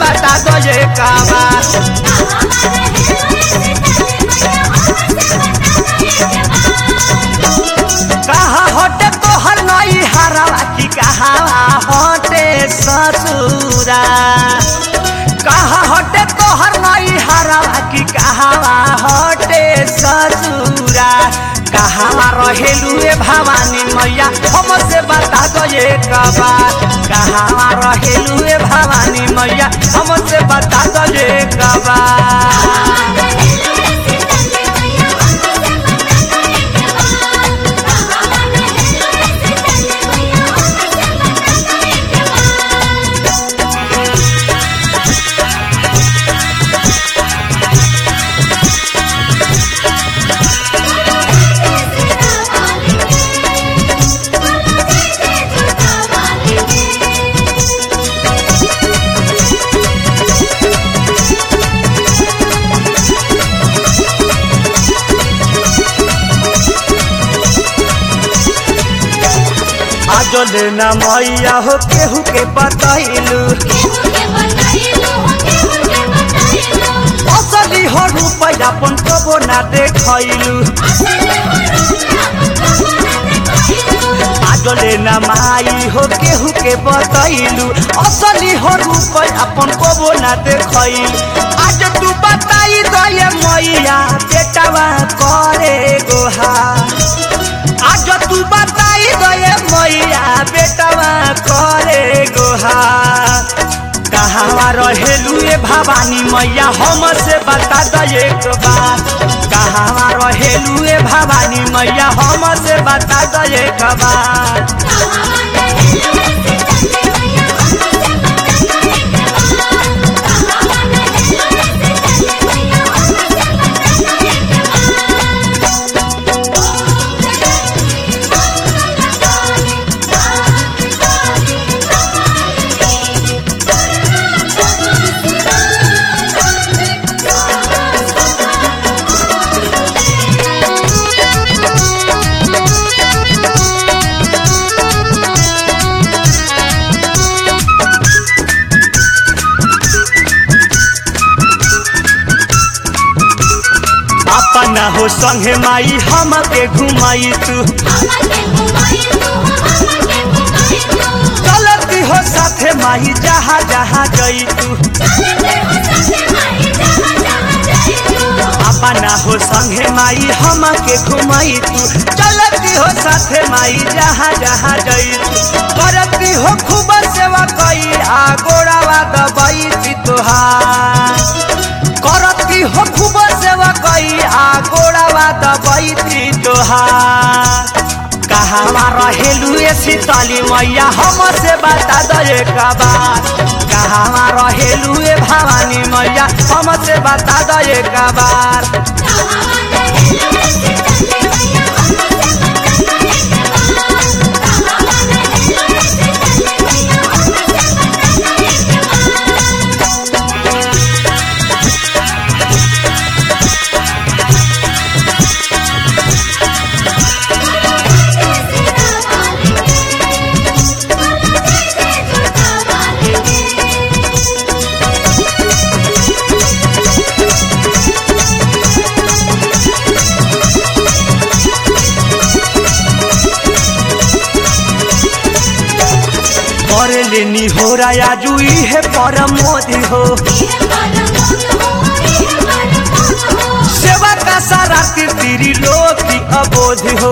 बता दो ये काबा कहा हटे तोहर नई हरवा की कहा हटे ससुरा कहा हटे तोहर नई हरवा की कहा हटे ससुरा कहा रहेलू ए भवानी मैया हमसे बता दो ये कबा कहा रहेलू ए भवानी मैया हमसे बता दो ये कबा आजो लेना मैया हो केहू के बतैलू असली हो रुपया अपन कबो ना देखैलू आजो लेना माई हो केहू के बतैलू असली हो रुपया अपन कबो ना देखैलू आज तू बताई दो ये मैया बेटावा करे गोहा आज तू बताई गए मैया बेटवा करे गोहा कहाँ रहेलू ए भवानी मैया हम से बता दो एक बार कहाँ रहेलू ए भवानी मैया हम से बता दो एक बार अपना हो संगे माई हम के घुमाई तू चलती हो साथे माई जहाँ जहाँ गई तू अपना हो संगे माई हम के घुमाई तू चलती हो साथे माई जहाँ जहाँ गई तू करती हो खूब सेवा कई आ गोड़ावा दबाई थी तुहार करती हो खूब सेवा कई आ गोड़ावा दबाई थी तुहार कहाँ रहेलू ए शीतली मैया हम से बता दो एक बार कहाँ रहेलू ए भवानी मैया हम से बता दो एक बार करे लेनी हो राया जुई है परम मोदी हो सेवा का सारा तीरी लोग की अबोध हो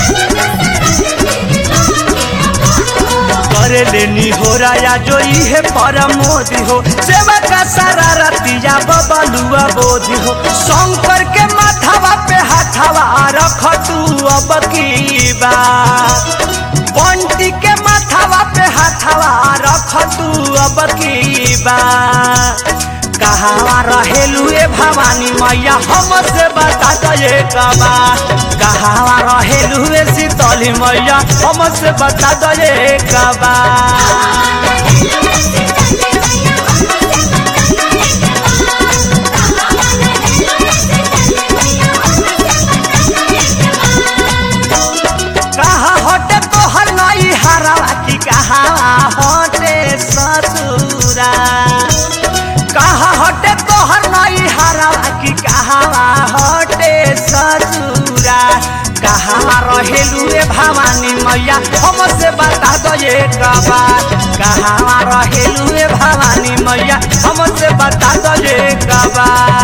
करे लेनी हो राया जोई है परम मोदी हो सेवा का सारा रतिया बबलुआ बोधी हो शंकर के माथावा पे हाथावा रख तू अब की बात पंटी के माथावा पे हाथावा रख तू अब की बात कहाँ रहेलू ए भवानी मैया हम से बता दो एक बार कहाँ रहेलू ए शीतली मैया हम से बता दो एक बार कहाँ हटे तोहर नई हरवा की कहाँ हटे ससुरा ससुरा कहाँ रहेलू रे भवानी मैया हमसे बता दो ये बात कहाँ रहेलू रे भवानी मैया हमसे बता दो ये बात